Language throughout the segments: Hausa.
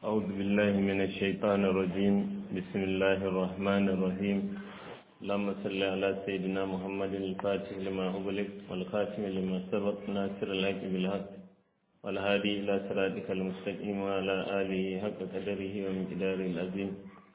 أعوذ بالله من الشيطان الرجيم بسم الله الرحمن الرحيم اللهم صل على سيدنا محمد الفاتح لما أغلق والخاتم لما سبق ناصر الحق بالحق والهادي إلى صراطك المستقيم وعلى آله حق قدره ومقداره العظيم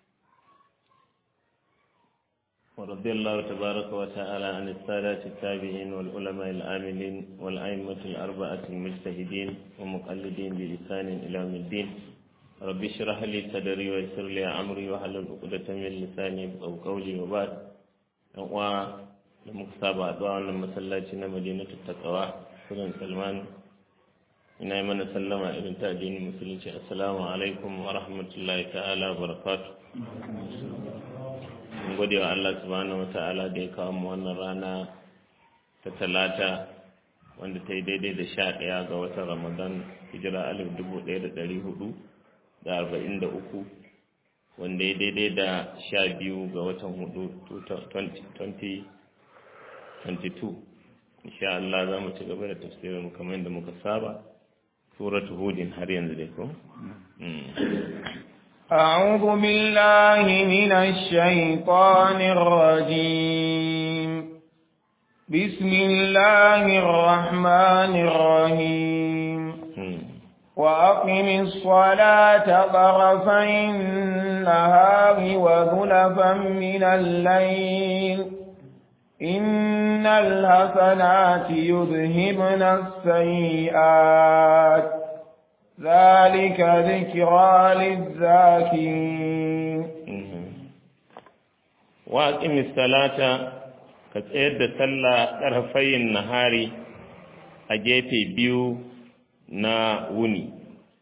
ورضي الله تبارك وتعالى عن السادة التابعين والعلماء العاملين والأئمة الأربعة المجتهدين ومقلدين بلسان إلى يوم الدين رب اشرح لي صدري ويسر لي أمري واحلل عقدة من لساني يفقهوا قولي وبعد و muka saba a wannan masallaci na madinatu takawa sunan salman ina yi mana sallama irin ta addinin musulunci assalamu alaikum wa rahmatullahi ta'ala wa barakatuh mun gode wa Allah subhanahu wata'ala da ya kawo mu wannan rana ta talata wanda ta yi daidai da sha ɗaya ga watan ramadan hijira alif dubu ɗaya da ɗari hudu da arba'in da uku wanda ya daidai da sha biyu ga watan hudu 2022 insha Allah za mu ci gaba da tafsirin kamar yadda muka saba suratu hudin har yanzu dai ko أعوذ بالله من الشيطان الرجيم بسم الله الرحمن الرحيم وأقم الصلاة طرفي النهار وذلفا من الليل إن الحسنات يذهبن السيئات ذلك ذكرى للذاكرين وأقم الصلاة كتير صلى طرفي النهار أجيتي بيو na wuni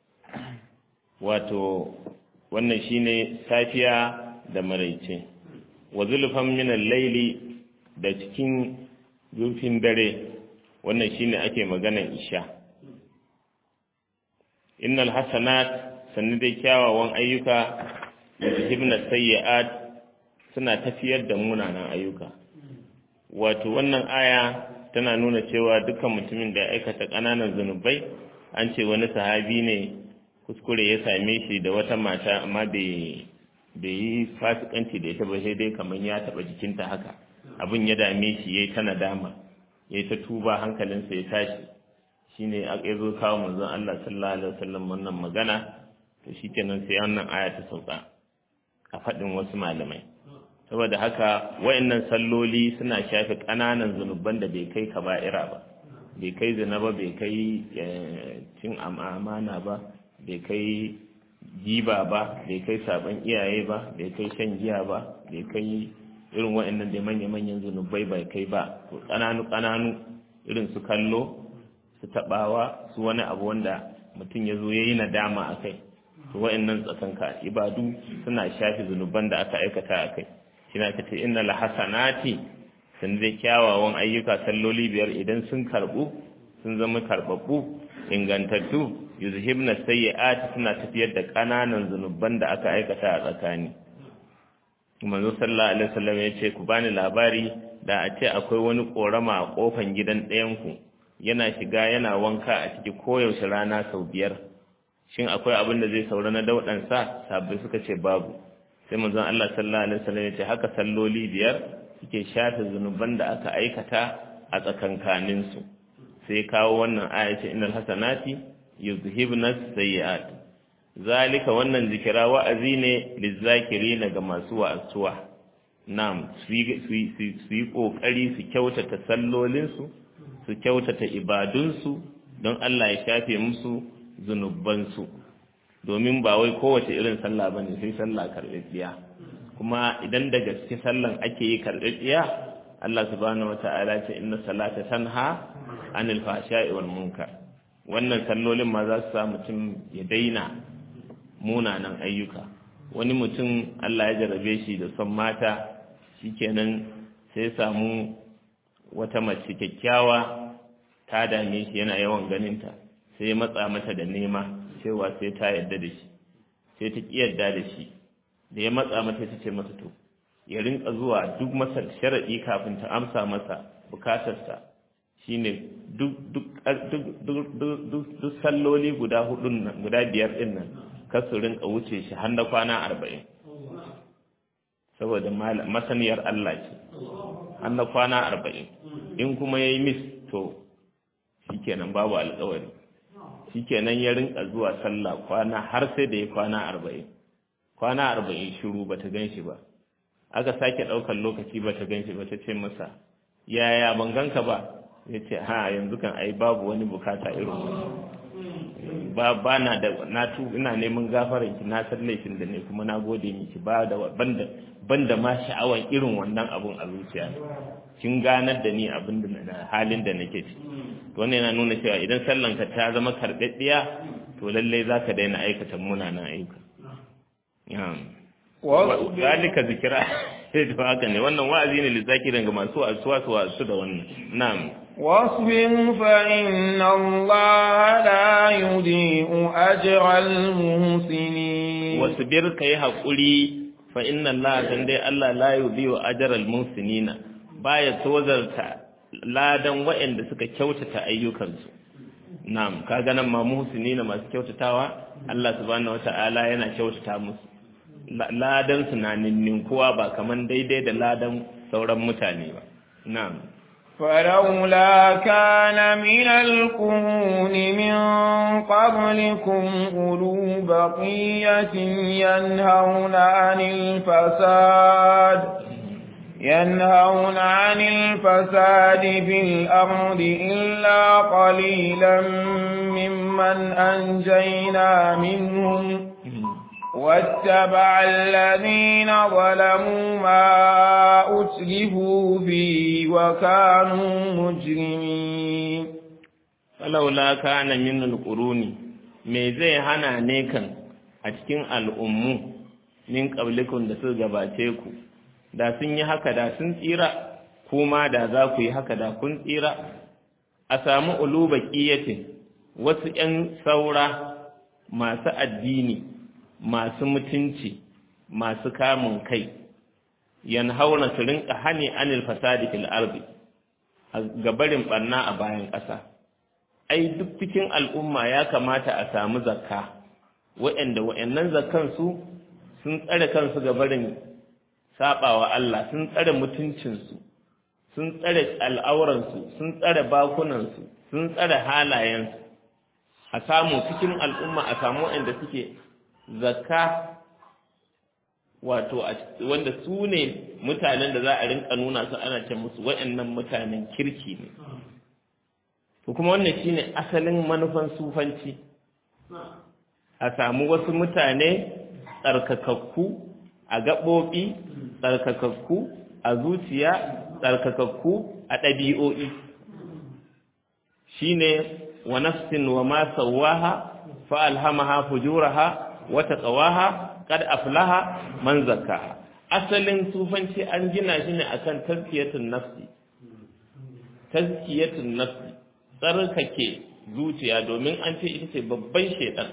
wato wannan shine safiya da maraice wa zulfan min al-laili da cikin zurfin dare wannan shine ake maganar isha innal hasanat sannu dai kyawawan ayyuka da hibna sayyi'at suna tafiyar da munanan ayyuka wato wannan aya tana nuna cewa dukkan mutumin da ya aikata ƙananan zunubai an ce wani sahabi ne kuskure ya same shi da wata mata amma bai yi fasikanci da ita ba sai dai kamar ya taɓa jikinta haka abin ya dame shi ya yi ta nadama ya yi ta tuba hankalinsa ya tashi shine a ya zo kawo manzon Allah sallallahu alaihi wasallam wannan magana to shikenan sai wannan aya ta sauka a faɗin wasu malamai saboda haka wayannan salloli suna shafe ƙananan zunuban da bai kai kaba'ira ba bai kai zina ba bai kai cin amana ba bai kai giba ba bai kai sabon iyaye ba bai kai shan giya ba bai kai irin waɗannan da manya-manyan zunubai bai kai ba to ƙananu-ƙananu irin su kallo su taɓawa su wani abu wanda mutum ya zo ya yi nadama a kai to waɗannan tsakanka ibadu suna shafi zunuban da aka aikata a kai shi na kace inna la hasanati sun zai kyawawan ayyuka salloli biyar idan sun karɓu sun zama karɓaɓɓu ingantattu yuzhibna sayyi'ati suna tafiyar da ƙananan zunuban da aka aikata a tsakani manzo sallallahu alaihi wasallam ya ce ku bani labari da a ce akwai wani korama a kofan gidan ɗayan ku yana shiga yana wanka a ciki koyaushe rana sau biyar shin akwai abin da zai saura na daudan sa sabbi suka ce babu sai manzon Allah sallallahu alaihi wasallam ya ce haka salloli biyar suke shafe zunuban da aka aikata a tsakankanin su sai kawo wannan aya ce innal hasanati yuzhibna sayyi'at zalika wannan zikira wa'azi ne lizzakirina ga masu wa'azuwa nam su yi kokari su kyautata sallolinsu su kyautata ibadunsu don Allah ya shafe musu zunubansu domin ba wai kowace irin sallah bane sai sallah karɓaɓɓiya kuma idan da gaske sallan ake yi karɓaɓɓiya Allah subhanahu wata'ala ce inna salata tanha anil fahsha'i wal munkar wannan sallolin ma za su sa mutum ya daina munanan ayyuka wani mutum Allah ya jarabe shi da son mata shikenan sai samu wata mace kyakkyawa ta dame shi yana yawan ganinta sai matsa mata da nema cewa sai ta yarda da shi sai ta ki yarda da shi da ya matsa mata ta ce masa to ya rinka zuwa duk masa sharaɗi kafin ta amsa masa bukatarsa shine duk duk duk duk duk salloli guda hudun nan guda biyar din nan kar su rinka wuce shi har na kwana arba'in saboda masaniyar Allah ce har na kwana arba'in in kuma ya yi mis to shikenan babu alkawari shikenan ya rinka zuwa sallah kwana har sai da ya kwana arba'in kwana arba'in shiru ba ta gan shi ba aka sake ɗaukar lokaci ba ta gan shi ba ta ce masa yaya ban ganka ba ya ce ha yanzu kan ai babu wani bukata irin ba ba na da na tu ina neman gafaran ki na san laifin da ne kuma na gode miki ba da banda banda ma sha'awan irin wannan abun a zuciya kin ganar da ni abin da halin da nake ciki to wannan yana nuna cewa idan sallan ka ta zama karɓaɗɗiya to lallai zaka daina aikata munanan ayyuka zalika zikira to haka ne wannan wa'azi ne lizakirin ga masu asuwa su wasu da wannan na'am واصبر فإن الله لا يضيء أجر المحسنين واصبر كي حقولي فإن الله تندي الله لا يضيء أجر المحسنين baya tozarta ladan waɗanda suka kyautata ayyukansu na'am kaga nan ma muhsinina masu kyautatawa Allah subhanahu wata'ala yana kyautata musu ladan su na ninninkuwa ba kaman daidai da ladan sauran mutane ba na'am فلولا كان من القرون من قبلكم أولو بقية ينهون عن الفساد ينهون عن الفساد في الأرض إلا قليلا ممن أنجينا منهم واتبع الذين ظلموا ما أتلفوا فيه وكانوا مجرمين فلولا كان من القرون me zai hana ne kan a cikin al'ummu min ƙablikun da su gabace ku da sun yi haka da sun tsira kuma da za ku yi haka da kun tsira a samu uluba ƙiyatin wasu ‘yan saura masu addini masu mutunci masu kamun kai yan hauna su rinka hani anil fasadi fil ardi a gabarin barna a bayan ƙasa ai duk cikin al'umma ya kamata a samu zakka waɗanda waɗannan zakkan su sun tsare kansu gabarin sabawa Allah sun tsare mutuncinsu sun tsare al'auransu sun tsare bakunansu sun tsare halayensu a samu cikin al'umma a samu waɗanda suke zakka wato wanda su ne mutanen da za a rinka nuna su ana ce musu waɗannan mutanen kirki ne to kuma wannan shine asalin manufan sufanci a samu wasu mutane tsarkakakku a gaɓoɓi tsarkakakku a zuciya tsarkakakku a ɗabi'o'i shine wa nafsin wa ma sawaha fa alhamaha fujuraha wa taqwaha qad aflaha man zakkaha asalin sufanci an gina shi ne akan tazkiyatun nafsi tazkiyatun nafsi tsarkake zuciya domin an ce ita ce babban shedan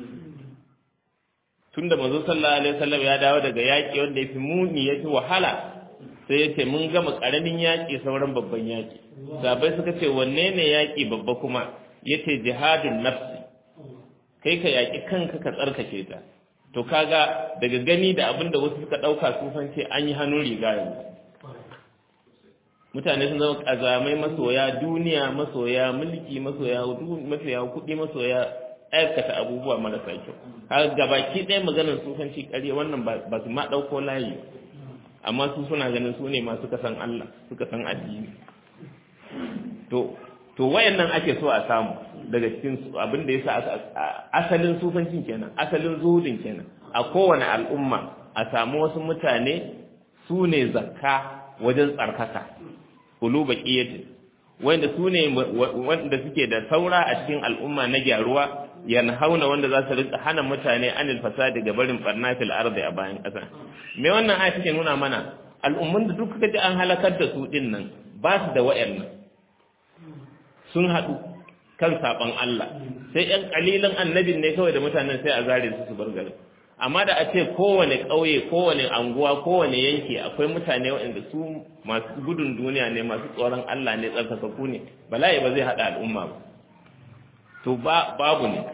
tunda manzo sallallahu alaihi wasallam ya dawo daga yaki wanda yafi muni yafi wahala sai ya ce mun gama karamin yaki sauran babban yaki sabai suka ce wanne ne yaki babba kuma yace jihadun nafsi kai ka yaki kanka ka tsarkake ta to kaga daga gani da abin da wasu suka dauka sufan ce an yi hannun riga yanzu mutane sun zama kazamai masoya duniya masoya mulki masoya masoya kuɗi masoya aikata abubuwa marasa kyau har gabaki ɗaya maganar sufanci ƙarya wannan ba su ma ɗauko layi amma su suna ganin su ne ma suka san Allah suka san addini to to wayannan ake so a samu daga cikin abin da yasa asalin sufancin kenan asalin zuhudin kenan a kowane al'umma a samu wasu mutane su ne zakka wajen tsarkaka kuluba qiyatin wanda su ne wanda suke da saura a cikin al'umma na gyaruwa yanhauna wanda za su rika hana mutane anil fasadi ga barin barna fil ardi a bayan ƙasa me wannan aya take nuna mana al'ummun da duk kaje an halakar da su din nan ba su da wa'annan sun haɗu kan saban Allah sai ƴan kalilan annabin ne kawai da mutanen sai a zare su su bar garin amma da a ce kowane ƙauye kowane anguwa kowane yanki akwai mutane waɗanda su masu gudun duniya ne masu tsoron Allah ne tsarkakaku ne bala'i ba zai haɗa al'umma ba to babu ne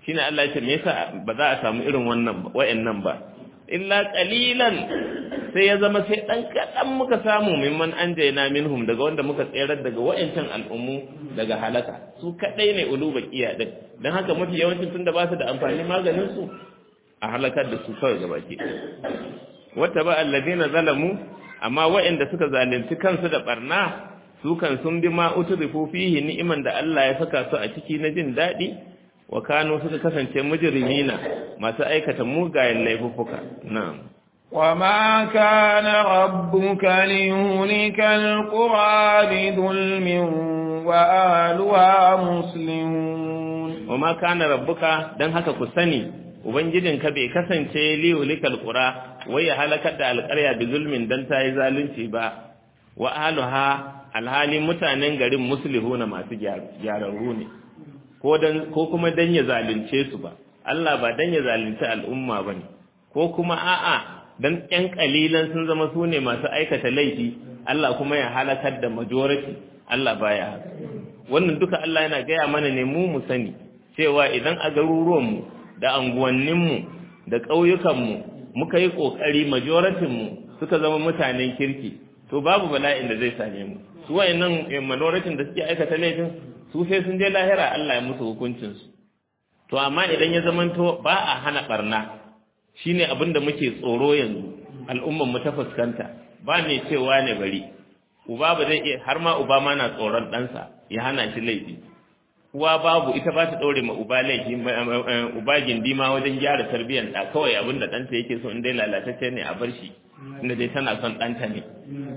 shine Allah ya ce me yasa ba za a samu irin wannan wayannan ba illa qalilan sai ya zama sai dan kadan muka samu mimman anjayna minhum daga wanda muka tsayar daga wayancan al'ummu daga halaka su kadai ne uluba kiya din dan haka mafi yawancin tunda ba su da amfani maganin su a halakar da su kawai gabaki wata ba alladina zalamu amma wayanda suka zalunci kansu da barna su kan sun bi ma utrifu fihi ni'iman da Allah ya saka su a ciki na jin dadi wa kanu suka kasance mujrimina masu aikata mugayen laifuffuka na'am وما كان ربك ليهلك القرى بظلم وأهلها مسلمون وما كان ربك dan haka ku sani ubangijinka bai kasance liyulikal qura wai ya halakar da alƙarya bi zulmin dan ta yi zalunci ba wa ahluha alhali mutanen garin muslihuna masu gyararru ne ko dan ko kuma dan ya zalunce su ba Allah ba dan ya zalunci al'umma bane ko kuma a'a dan ƴan kalilan sun zama su ne masu aikata laifi Allah kuma ya halakar da majority Allah baya haka wannan duka Allah yana gaya mana ne mu mu sani cewa idan a garuruwanmu da anguwanninmu da ƙauyukanmu muka yi ƙoƙari majoritinmu suka zama mutanen kirki to babu bala'in da zai same mu su wayannan majoritin da suke aikata laifin su sai sun je lahira Allah ya musu hukuncinsu to amma idan ya zamanto ba a hana barna shine abin da muke tsoro yanzu al'ummar mu ta fuskanta ba ne cewa ne bari uba ba zai iya har ma uba ma na tsoron ɗansa ya hana shi laifi uwa babu ita ba ta ɗaure ma uba laifi uba gindi ma wajen gyara tarbiyyar ɗa kawai abin da ɗanta yake so in dai lalatacce ne a bar shi inda dai tana son ɗanta ne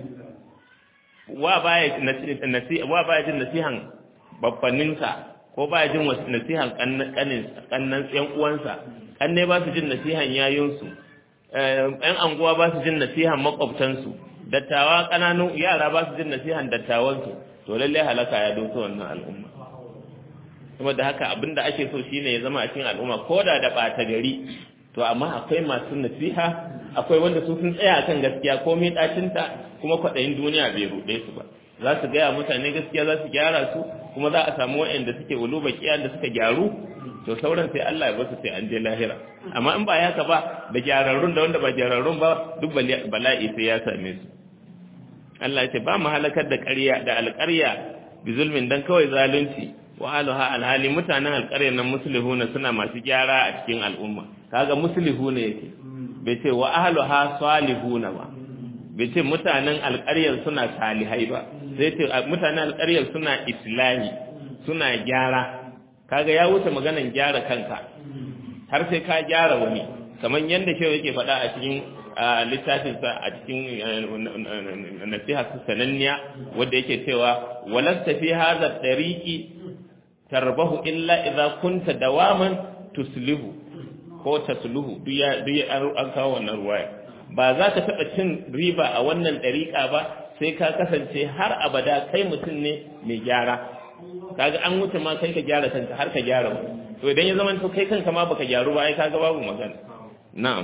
wa baya wa baya jin nasihan babbaninsa ko baya jin nasihan kannan yan uwansa kanne ba su jin nasihan yayunsu yan anguwa ba su jin nasihan makwabtansu dattawa ƙananun yara ba su jin nasihan dattawansu to lallai halaka ya doso wannan al'umma kuma da haka abinda ake so shine ya zama a cikin al'umma ko da da ɓata gari to amma akwai masu nasiha akwai wanda su sun tsaya kan gaskiya ko mai ɗacinta kuma kwaɗayin duniya bai ruɗe su ba za su gaya mutane gaskiya za su gyara su kuma za a samu waɗanda suke uluba kiya da suka gyaru to sauran sai Allah ya basu sai an je lahira amma in ba haka ba da gyararrun da wanda ba gyararrun ba duk bala'i sai ya same su Allah ya ce ba mu halakar da ƙarya da alƙarya bi zulmin dan kawai zalunci wa aluha alhali mutanen alƙaryar nan muslihuna suna masu gyara a cikin al'umma kaga muslihuna yake bai ce wa ahluha salihuna ba bai ce mutanen alƙaryar suna salihai ba sai ce mutanen alƙaryar suna islami suna gyara kaga ya wuce maganan gyara kanka har sai ka gyara wani kamar yadda shehu yake faɗa a cikin littafinsa a cikin nasiha sananniya wanda yake cewa walasta fi hadha tariqi tarbahu illa idza kunta dawaman tuslihu ko tasluhu duk ya an kawo wannan ruwaya ba za ka taɓa cin riba a wannan ɗariƙa ba sai ka kasance har abada kai mutum ne mai gyara kaga an wuce ma kai ka gyara kanka har ka gyara wani to idan ya zama to kai kanka ma baka gyaru ba ai kaga babu magana na'am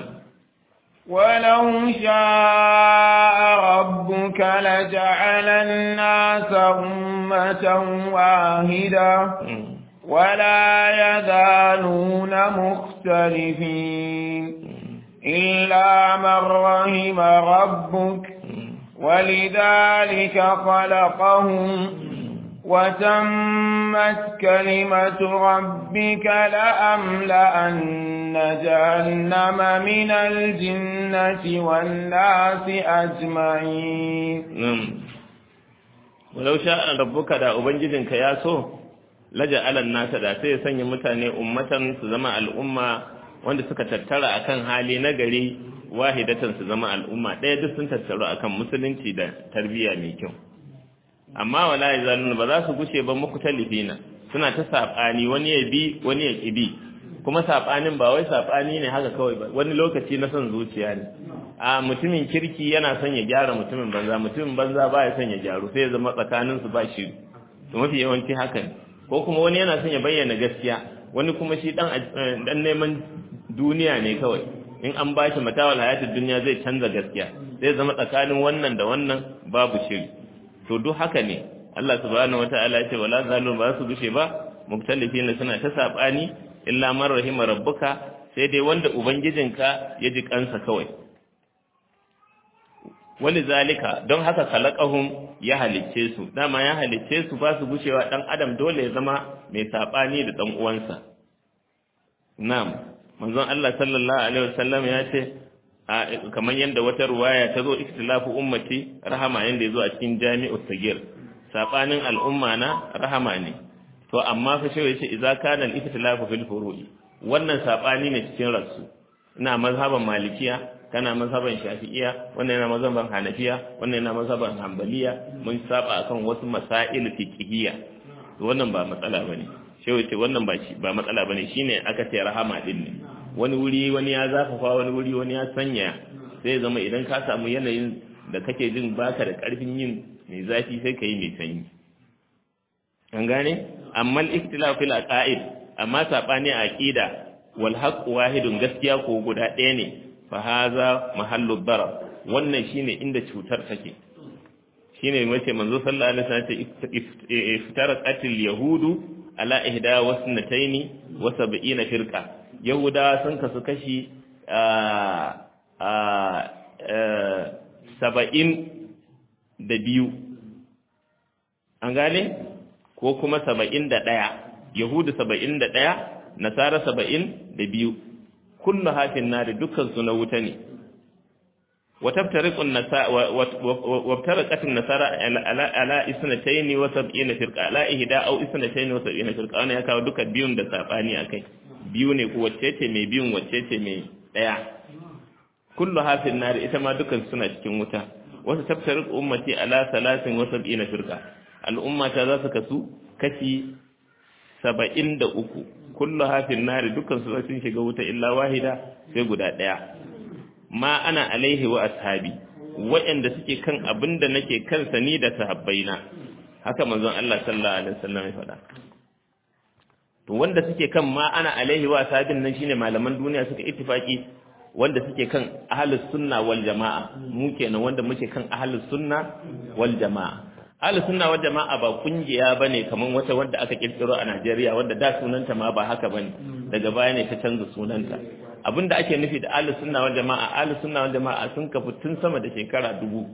ولو شاء ربك لجعل الناس أمة واحدة ولا يزالون مختلفين إلا من رحم ربك ولذلك خلقهم وتمت كلمة ربك لأملأن جهنم من الجنة والناس أجمعين نعم ولو شاء ربك دا أبنجدنك يا سو لجعل الناس دا سيسن متاني أمة سزمع الأمة wanda suka tattara akan hali na gari wahidatan su zama al'umma ɗaya duk sun tattaru akan musulunci da tarbiyya mai kyau amma wala yazalun ba za su gushe ba muku talifina suna ta sabani wani ya bi wani ya ki bi kuma sabanin ba wai sabani ne haka kawai ba wani lokaci na son zuciya ne a mutumin kirki yana son ya gyara mutumin banza mutumin banza ba ya son ya gyaru sai ya zama tsakanin su ba shi to mafi yawanci haka ne ko kuma wani yana son ya bayyana gaskiya wani kuma shi dan dan neman duniya ne kawai in an ba shi matawal hayatid duniya zai canza gaskiya zai zama tsakanin wannan da wannan babu shiri to duk haka ne Allah subhanahu wataala ya ce wala zalun ba su gushe ba muktalifina suna ta sabani illa man rahima rabbuka sai dai wanda ubangijinka ya ji kansa kawai wani zalika don haka kalakahum ya halicce su dama ya halicce su ba su gushewa dan adam dole ya zama mai sabani da dan uwansa na'am manzon Allah sallallahu alaihi wasallam ya ce kamar yadda wata ruwaya ta zo ikhtilafu ummati rahama yanda yazo a cikin jami'u sagir sabanin al'umma na rahama ne to amma fa shi yace idza kana al-ikhtilafu fil furu'i wannan sabani ne cikin rasu ina mazhaban malikiya kana mazhaban shafi'iya wannan yana mazhaban hanafiya wannan yana mazhaban hanbaliya mun saba akan wasu masail fiqhiyya to wannan ba matsala bane shi yace wannan ba shi ba matsala bane shine aka ce rahama din ne wani wuri wani ya zafafa wani wuri wani ya sanya sai zama idan ka samu yanayin da kake jin baka da karfin yin mai zafi sai ka yi mai sanyi an gane amma al-ikhtilaf fil aqaid amma sabani a aqida wal haqq wahidun gaskiya ko guda ɗaya ne fa haza mahallu darar wannan shine inda cutar take shine mace manzo sallallahu alaihi wasallam ce iftarat atil yahudu ala ihda wasnataini wa sab'ina firqa yahudawa sun kasu kashi saba'in da biyu an gane ko kuma saba'in da ɗaya yahudu saba'in da ɗaya nasara saba'in da biyu kullu hafin na da dukansu na wuta ne وتفترق النساء وابترقت النصارى على على اثنتين وسبعين فرقه على احدى او اثنتين وسبعين فرقه wannan ya kawo duka biyun da sabani akai biyu ne ko wacce ce mai biyun wacce ce mai daya kullu hafin nar ita ma dukan suna cikin wuta wasu taftarik ummati ala salasin wa sab'ina firqa al'umma ta za su kasu kashi saba'in da uku kullu hafin nar dukan su sun shiga wuta illa wahida sai guda daya ma ana alaihi wa ashabi waɗanda suke kan abin da nake kansa ni da sahabbaina haka manzon Allah sallallahu alaihi wasallam ya faɗa to wanda suke kan ma ana alaihi wa ashabin nan shine malaman duniya suka ittifaki wanda suke kan ahlus sunna wal jamaa mu kenan wanda muke kan ahlus sunna wal jamaa ahlus sunna wal jamaa ba kungiya bane kaman wata wanda aka kirkiro a Najeriya wanda da sunanta ma ba haka bane daga baya ne ta canza sunanta abinda ake nufi da ahlus sunna wal jamaa ahlus sunna wal jamaa sun kafu tun sama da shekara dubu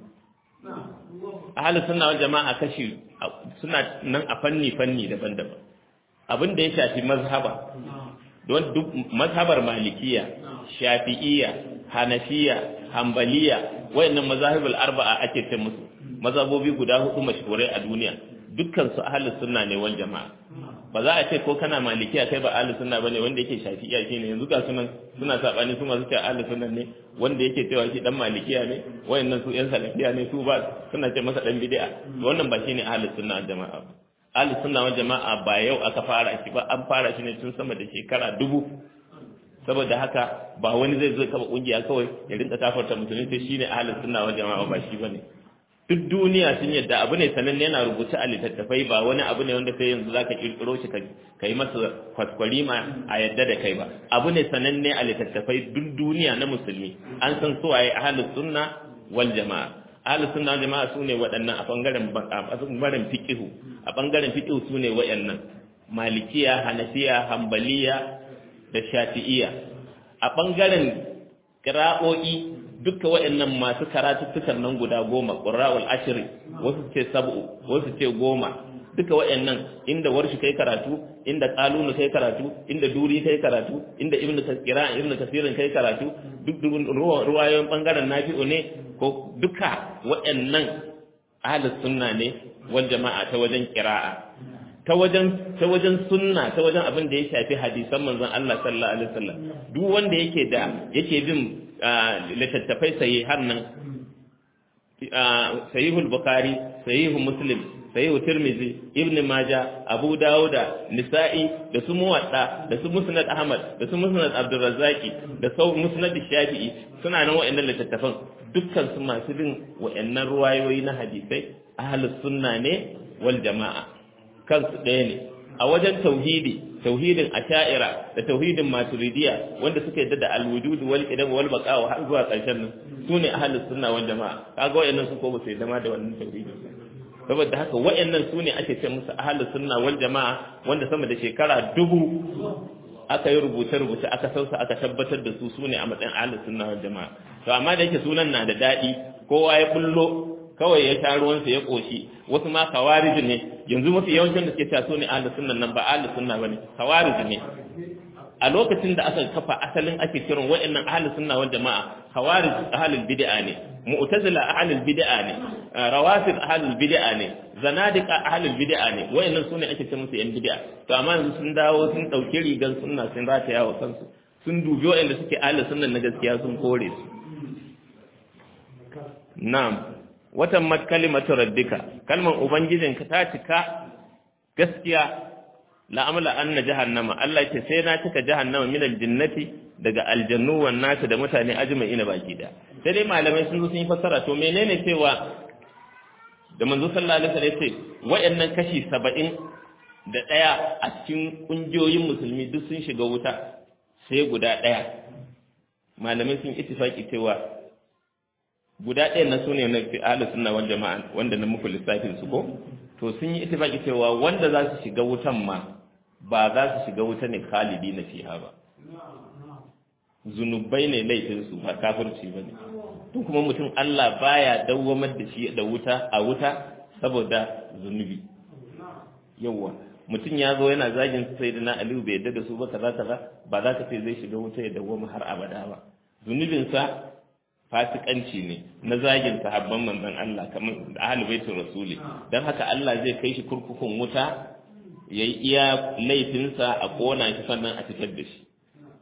ahlus sunna wal jamaa kashi suna nan a fanni fanni daban-daban abinda ya shafi mazhaba don duk mazhabar malikiya shafi'iyya hanafiya hanbaliya wayannan mazahibul arba'a ake ce musu mazhabobi guda hudu mashhurai a duniya dukkan su ahlus sunna ne wal jamaa ba za a ce ko kana malikiya kai ba ahlus sunna bane wanda yake shafi'iya shine yanzu ga sunan suna sabani su masu cewa ahlus sunna ne wanda yake cewa shi dan malikiya ne wayannan su yan salafiya ne su ba suna ce masa dan bid'a to wannan ba shine ahlus sunna wal jama'a ba ahlus sunna wal jama'a ba yau aka fara shi ba an fara shi ne tun sama da shekara dubu saboda haka ba wani zai zo kaba kungiya kawai ya rinka kafarta musulmi sai shine ahlus sunna wal jama'a ba shi bane duk duniya sun yadda abu ne sananne yana rubuce a littattafai ba wani abu ne wanda sai yanzu zaka kirkiro shi ka yi masa kwaskwari ma a yadda da kai ba abu ne sananne a littattafai duk duniya na musulmi an san su waye ahlus sunna wal jamaa ahlus sunna wal jamaa sune waɗannan a bangaren a bangaren fiqhu a bangaren fiqhu sune waɗannan malikiya hanafiya hanbaliya da shafi'iya a bangaren qira'o'i duka waɗannan masu karatuttukan nan guda goma ƙura'ul ashiri wasu ce sab'u wasu ce goma duka waɗannan inda warshi kai karatu inda qalunu kai karatu inda duri kai karatu inda ibnu kasira ibnu kasirin kai karatu duk ruwayoyin bangaren nafi'u ne ko duka waɗannan ahlus sunna ne wal jama'a ta wajen qira'a ta wajen ta wajen sunna ta wajen abin da ya shafi hadisan manzon Allah sallallahu alaihi wasallam duk wanda yake da yake bin littattafai sayi har nan sahihul bukhari sahihu muslim sahihu tirmizi ibn maja abu dawuda nisa'i da su muwadda da su musnad ahmad da su musnad abdurrazzaqi da sau musnad shafi'i suna nan wa'annan littattafan dukkan su masu bin wa'annan ruwayoyi na hadisai ahlus sunna ne wal jama'a kansu ɗaya ne a wajen tauhidi tauhidin asha'ira da tauhidin maturidiya wanda suka yadda da alwujud wal qidam wal baqa har zuwa ƙarshen nan sune ahlus sunna wal jamaa kaga wayannan su ko ba su yadda ma da wannan tauhidin saboda haka wayannan sune ake ce musu ahlus sunna wal jamaa wanda sama da shekara dubu aka yi rubuce-rubuce aka sausa aka tabbatar da su su ne a matsayin ahlus sunna wal jama'a to amma da yake sunan na da daɗi kowa ya bullo kawai ya sha ruwansa ya koshi wasu ma kawarij ne yanzu mafi yawancin da suke cewa su ne ahlus sunna nan ba ahlus sunna bane kawarij ne a lokacin da aka kafa asalin ake kiran wa'annan ahlus sunna wal jama'a khawarij ahlul bid'a ne mu'tazila ahlul bid'a ne rawafid ahlul bid'a ne zanadiqa ahlul bid'a ne wa'annan sune ake ce musu yan bid'a to amma yanzu sun dawo sun dauki rigan sunna sun rataya wa kansu sun dubi wa'anda suke ahlus sunna na gaskiya sun kore su na'am watan mat kalimatu rabbika kalman ubangijinka ta cika gaskiya la'amla anna jahannama Allah ce sai na cika jahannama min aljannati daga aljannu wan nasu da mutane ajma'ina baki da sai dai malamai sun zo sun yi fassara to menene cewa da manzo sallallahu alaihi wasallam ce wayannan kashi 70 da daya a cikin kungiyoyin musulmi duk sun shiga wuta sai guda daya malamai sun ittifaki cewa guda ɗaya na sune na fi ahlus sunna wal jama'a wanda na muku lissafin su ko to sun yi ittifaki cewa wanda za su shiga wutan ma ba za su shiga wuta ne khalidi na fiha ba zunubai ne laifinsu ba kafirci ba ne tun kuma mutum Allah baya dawwamar da shi da wuta a wuta saboda zunubi yawwa mutum ya zo yana zagin su sai na Aliyu bai yadda da su ba kaza kaza ba za ka ce zai shiga wuta ya dawwama har abada ba zunubinsa fasikanci ne na zagin sahabban manzon Allah kamar da ahlul baitul rasuli dan haka Allah zai kai shi kurkukun wuta yayi iya laifinsa a kona shi sannan a fitar da shi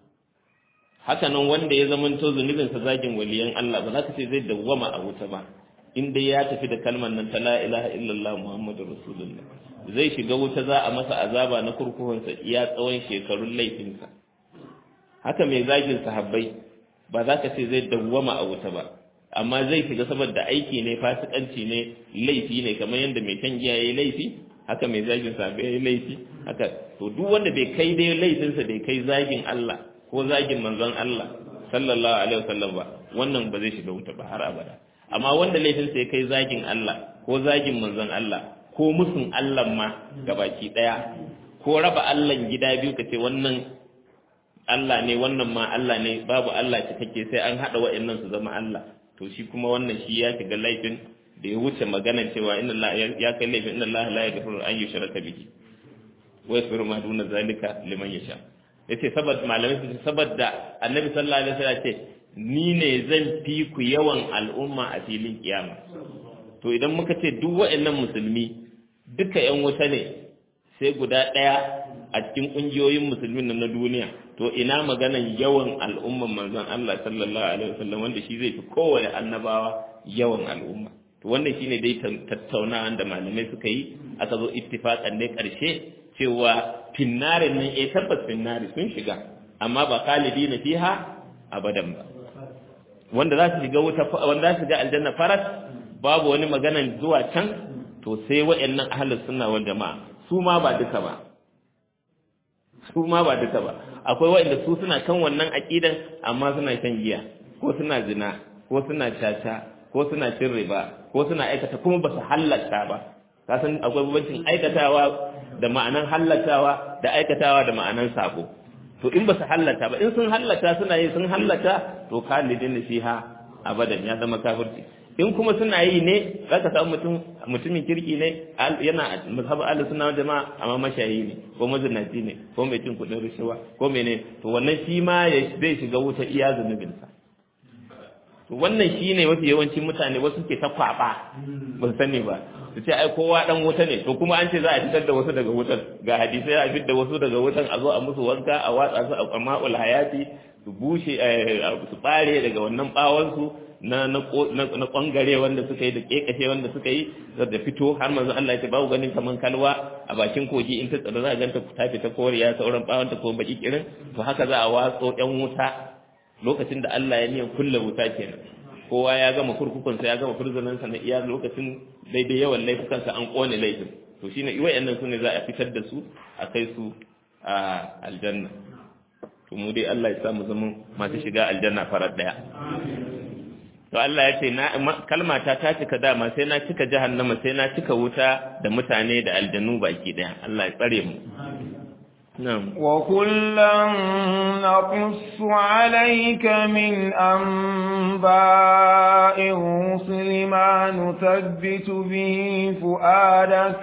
haka nan wanda ya zamanto zunubinsa zagin waliyan Allah ba za ka ce zai dawwama a wuta ba in dai ya tafi da kalmar nan ta la ilaha illallah muhammadur rasulullah zai shiga wuta za a masa azaba na kurkukunsa iya tsawon shekarun laifinsa haka mai zagin sahabbai ba za ka ce zai dawwama a wuta ba amma zai shiga saboda aiki ne fasikanci ne laifi ne kamar yadda mai shan giya yayi laifi haka mai zagin sahabbai yayi laifi haka to duk wanda bai kai dai laifinsa bai kai zagin Allah ko zagin manzon Allah sallallahu alaihi wasallam ba wannan ba zai shiga wuta ba har abada amma wanda laifinsa ya kai zagin Allah ko zagin manzon Allah ko musun Allah ma gabaki daya ko raba Allah gida biyu kace wannan Allah ne wannan ma Allah ne babu Allah cikakke sai an hada wa'annan su zama Allah to shi kuma wannan shi ya shiga laifin da ya wuce magana cewa inna Allah ya kai laifin inna Allah la yaghfiru an yushraka bihi wa yaghfiru ma duna zalika liman yasha yace saboda malamai su saboda annabi sallallahu alaihi wasallam ce ni ne zan fi ku yawan al'umma a filin kiyama to idan muka ce duk waɗannan musulmi duka yan wuta ne sai guda ɗaya a cikin ƙungiyoyin musulmin nan na duniya to ina maganan yawan al'umman manzon Allah sallallahu alaihi wasallam wanda shi zai fi kowane annabawa yawan al'umma to wannan shine dai tattaunawa da malamai suka yi aka zo ittifaqan ne karshe cewa finnarin nan eh tabbas finnari sun shiga amma ba khalidi na fiha abadan ba wanda za su shiga wuta wanda za su shiga aljanna faras babu wani maganan zuwa can to sai wayannan ahlus sunna wal jamaa su ma ba duka ba su ma ba duka ba akwai wayanda su suna kan wannan aqidan amma suna shan giya ko suna zina ko suna caca ko suna cin riba ko suna aikata kuma ba su halatta ba ka san akwai bambancin aikatawa da ma'anan hallatawa da aikatawa da ma'anan sako to in ba su hallata ba in sun hallata suna yi sun hallata to khalidin fiha abadan ya zama kafirci in kuma suna yi ne zaka samu mutum mutumin kirki ne yana mazhabu ahlus sunna jama'a amma mashayi ne ko mazinaci ne ko mai cin kudin rishawa ko mene to wannan shi ma zai shiga wuta iya zunubinsa to wannan shine mafi yawancin mutane wasu ke ta kwaba ba su sani ba su ce ai kowa dan wuta ne to kuma an ce za a fitar da wasu daga wutar ga hadisai a fitar da wasu daga wutan a zo a musu wanka a watsa su a ma'ul hayati su bushe su bare daga wannan bawon su na na kwangare wanda suka yi da kekashe wanda suka yi da fito har manzo Allah ya ce babu ganin kaman kalwa a bakin kogi in ta tsada za a ganta ta fita koriya sauran bawon ta ko baki kirin to haka za a watso yan wuta lokacin da Allah ya niyan kulle wuta kenan kowa ya gama kurkukunsa ya gama furzunansa na iya lokacin daidai yawan laifukansa an kone laifin to shine wayannan su ne za a fitar da su a kai su a aljanna to mu dai Allah ya sa mu zama masu shiga aljanna farar daya to Allah ya ce na kalmata ta cika dama sai na cika jahannama sai na cika wuta da mutane da aljannu baki daya Allah ya tsare mu na'am وكلا نقص عليك من أنباء الرسل ما نثبت به فؤادك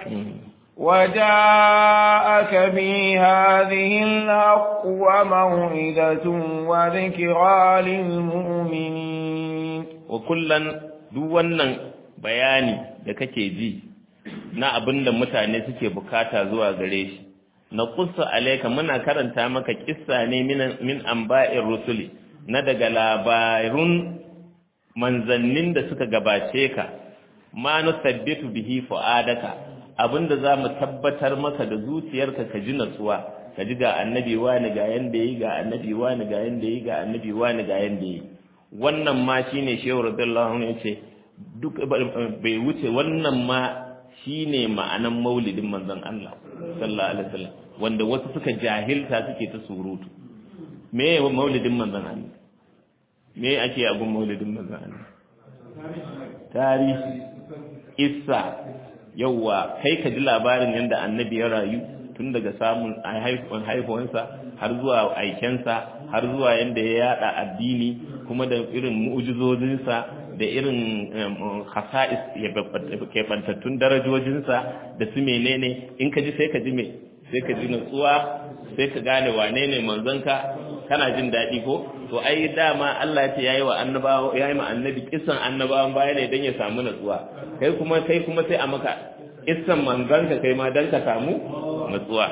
وجاءك بهذه الحق وموعظة وذكرى للمؤمنين وكلا duk wannan bayani da kake ji na abin da mutane suke bukata zuwa gare shi na kusa alaika muna karanta maka kissa ne min amba'in rusuli na daga labarun manzannin da suka gabace ka ma nusabbitu bihi fu'adaka abinda za mu tabbatar maka da zuciyarka ka ji natsuwa ka ji ga annabi wani ga yanda yi ga annabi wani ga yanda yi ga annabi wani ga yanda yi wannan ma shine shehu radiyallahu anhu yace duk bai wuce wannan ma shine ma'anan maulidin manzon Allah sallallahu alaihi wasallam wanda wasu suka jahilta suke ta surutu me maulidin manzon Allah me ake abun maulidin manzon Allah tarihi isa yauwa kai ka ji labarin yadda annabi ya rayu tun daga samun haihuwansa har zuwa aikensa har zuwa yadda ya yada addini kuma da irin mu'ujizozinsa da irin hasa'is ya keɓantattun darajojinsa da su menene in ka ji sai ka ji me sai ka ji natsuwa sai ka gane wane ne manzonka kana jin daɗi ko to ai dama Allah ya ce yayi wa annabawa yayi ma annabi kisan annabawan baya ne dan ya samu natsuwa kai kuma kai kuma sai a maka kissan manzonka kai ma dan ka samu natsuwa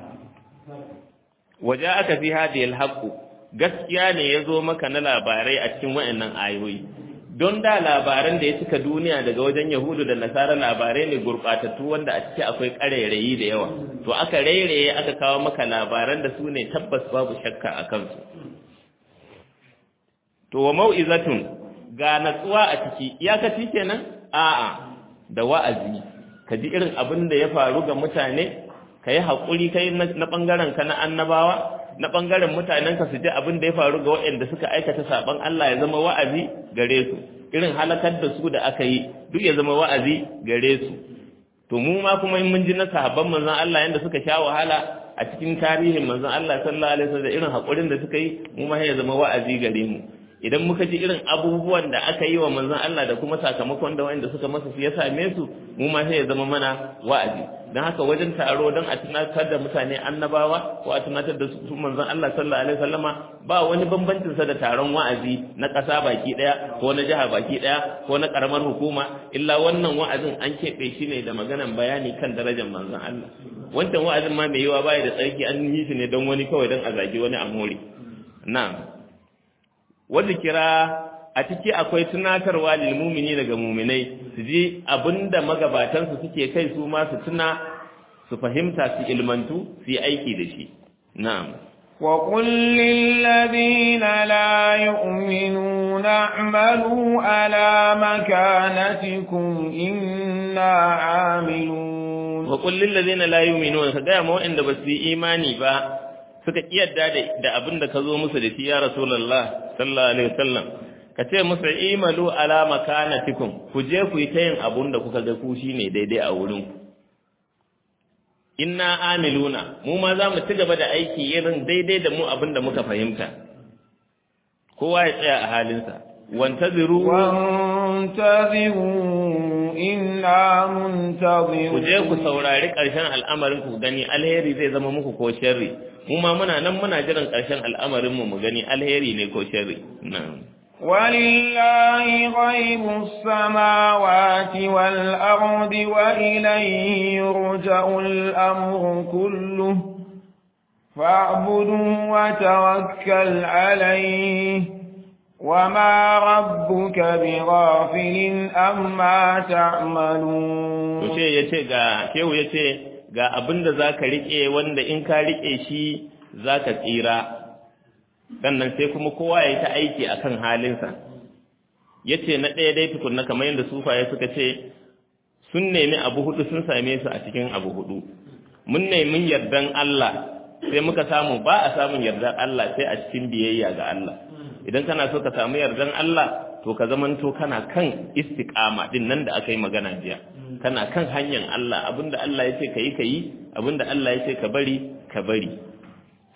aka fi hadhihi alhaq gaskiya ne yazo maka na labarai a cikin wayannan ayoyi don da labaran da ya cika duniya daga wajen yahudu da nasara labarai ne gurbatattu wanda a ciki akwai ƙarairayi da yawa to aka rairaye aka kawo maka labaran da su ne tabbas babu shakka a kansu to wa mau'izatun ga natsuwa a ciki iyakaci kenan a'a da wa'azi ka ji irin abin da ya faru ga mutane ka yi haƙuri kai na ɓangaren ka na annabawa na ɓangaren mutanen ka su ji abin da ya faru ga waɗanda suka aikata saɓon Allah ya zama wa'azi gare su irin halakar da su da aka yi duk ya zama wa'azi gare su to mu ma kuma in mun ji na sahabban manzon Allah yanda suka sha wahala a cikin tarihin manzon Allah sallallahu alaihi wasallam da irin haƙurin da suka yi mu ma ya zama wa'azi gare mu idan muka ji irin abubuwan da aka yi wa manzon Allah da kuma sakamakon da wanda suka masa su ya same su mu ma sai ya zama mana wa'azi dan haka wajen taro dan a tunatar da mutane annabawa ko a tunatar da su manzon Allah sallallahu alaihi wasallama ba wani bambancin sa da taron wa'azi na ƙasa baki daya ko na jiha baki daya ko na karamar hukuma illa wannan wa'azin an keɓe shi ne da maganan bayani kan darajar manzon Allah wancan wa'azin ma mai yiwa baya da tsarki an yi shi ne don wani kawai don a zagi wani a more na'am wanda kira a ciki akwai tunatarwa lil mumini daga muminai su ji abinda magabatansu suke kai su ma su tuna su fahimta su ilmantu su yi aiki da shi na'am وقل للذين لا يؤمنون اعملوا على مكانتكم إنا عاملون وقل للذين لا يؤمنون كذا ما عند بس إيماني با suka kiyarda da abin da ka zo musu da shi ya rasulullah sallallahu alaihi wasallam ka ce musu imalu ala makanatikum ku je ku yi ta yin abun da kuka ga ku shine daidai a wurin ku inna amiluna mu ma za mu ci gaba da aiki irin daidai da mu abin da muka fahimta kowa ya tsaya a halinsa wantaziru وانتظروا إنا منتظرون ku je ku saurari ƙarshen al'amarin ku gani alheri zai zama muku ko sharri mu ma muna nan muna jiran ƙarshen al'amarin mu mu gani alheri ne ko sharri na'am ولله غيب السماوات والأرض وإليه يرجع الأمر كله فاعبده وتوكل عليه وما ربك بغافل أما تعملون to ce yace ga shehu yace ga abinda zaka rike wanda in ka rike shi zaka tsira sannan sai kuma kowa ya yi ta aiki akan halinsa yace na ɗaya dai tukunna kamar yadda sufaye suka ce sun nemi abu hudu sun same su a cikin abu hudu mun nemi yardan Allah sai muka samu ba a samun yardan Allah sai a cikin biyayya ga Allah idan kana so ka samu yardan Allah to ka zamanto kana kan istiqama din nan da aka yi magana jiya kana kan hanyar Allah abinda Allah ya ce ka yi ka yi abinda Allah ya ce ka bari ka bari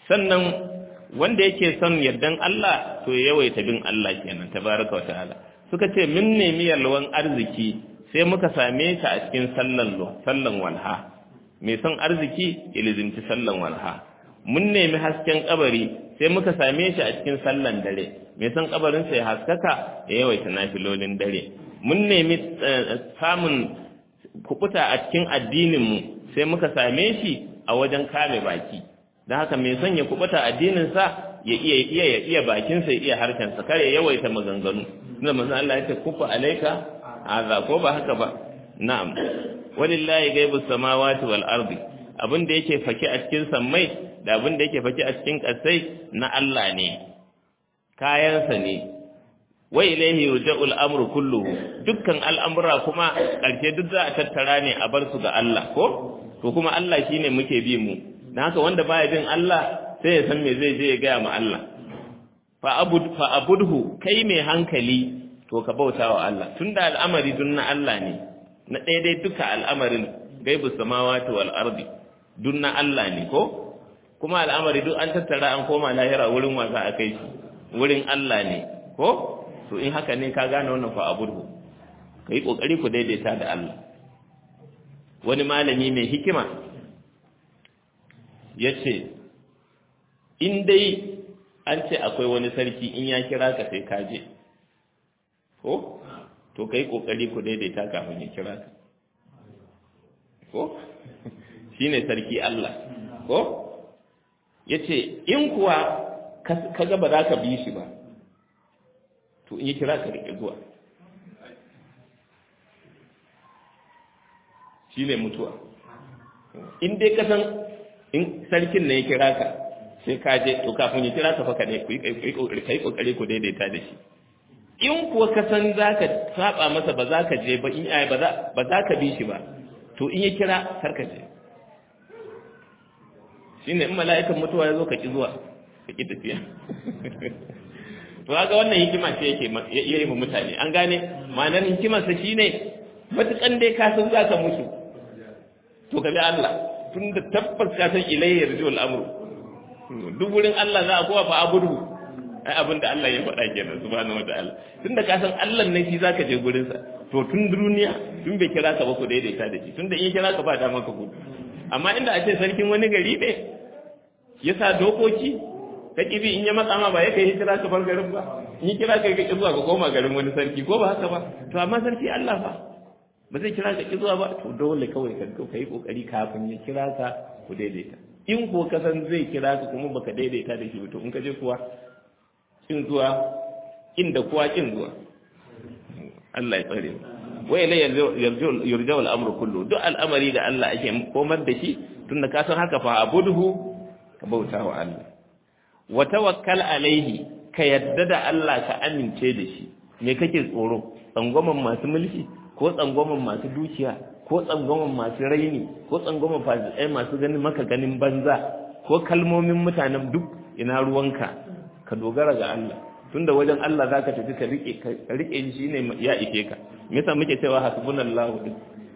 sannan wanda yake son yardan Allah to ya yawaita bin Allah kenan tabaraka wa ta'ala suka ce min nemi yalwan arziki sai muka same ta a cikin sallan sallan walha mai son arziki ya lizinci sallan walha mun nemi hasken kabari sai muka same shi a cikin sallan dare mai son kabarin sai haskaka ya yawaita nafilolin dare mun nemi samun kubuta a cikin addinin mu sai muka same shi a wajen kame baki don haka mai son ya kubuta addinin sa ya iya iya ya iya bakin sa ya iya harshen sa kare yawaita maganganu da manzo Allah ya ce kufa alaika aza ko ba haka ba na'am walillahi ghaibus samawati wal ardi abin da yake faki a cikin sammai da abin da yake faki a cikin kasai na Allah ne kayansa ne wa ilayhi yurja'ul amru kulluhu dukkan al'amura kuma karshe duk za a tattara ne a bar su ga Allah ko to kuma Allah shine muke bi mu dan haka wanda baya bin Allah sai ya san me zai je ya ga ma Allah fa abud fa abudhu kai mai hankali to ka bauta wa Allah tunda al'amari dun na Allah ne na daidai duka al'amarin gaibus samawati wal ardi dun na Allah ne ko kuma al'amari duk an tattara an koma lahira wurin wasa a kai shi wurin Allah ne ko to in haka ne ka gane wannan fa abudu kai kokari ku daidaita da Allah wani malami mai hikima yace in dai an ce akwai wani sarki in ya kira ka sai ka je ko to kai kokari ku daidaita kafin ya kira ka ko shine sarki Allah ko yace in kuwa kaga ba za ka bi shi ba to in ya kira ka rike zuwa shine mutuwa in dai ka san in sarkin ne ya kira ka sai ka je to kafin ya kira ka fa ka ne ku yi kokari ku daidaita da shi in kuwa ka san za ka saba masa ba za ka je ba in ai ba za ka bi shi ba to in ya kira kar ka je shine in mala'ikan mutuwa ya zo ka ki zuwa ka ki tafiya to kaga wannan hikima ce yake yayi mu mutane an gane ma'anar hikimar sa shine matukan dai ka san za ka mutu to ka bi Allah tunda tabbas ka san ilayhi yarjul amru duk wurin Allah za a kowa fa abudu ai abin da Allah ya faɗa kenan subhanahu wataala tunda ka san Allah ne shi zaka je gurin sa to tun duniya tun bai kira ka ba ku daidaita da shi tunda in kira ka ba da maka gudu amma inda a ce sarkin wani gari ne ya sa dokoki ka kibi in ya matsa ma ba ya kai hijira ka bar garin ba in kira ka ki zuwa ka koma garin wani sarki ko ba haka ba to amma sarki Allah fa ba zai kira ka ki zuwa ba to dole kawai ka kai kokari kafin ya kira ka ku daidaita in ko ka san zai kira ka kuma baka daidaita da shi to in ka je kuwa kin zuwa inda kuwa kin zuwa Allah ya tsare mu wa ilay yurja al-amru kullu duk al'amari da Allah ake komar da shi tunda ka san haka fa abudhu ka bauta wa Allah wa tawakkal alaihi ka yadda da Allah ka amince da shi me kake tsoro tsangwaman masu mulki ko tsangwaman masu dukiya ko tsangwaman masu raini ko tsangwaman fasikai masu ganin maka ganin banza ko kalmomin mutanen duk ina ruwanka ka dogara ga Allah tunda wajen Allah zaka tafi ka rike ka rike shi ne ya ike ka me yasa muke cewa hasbunallahu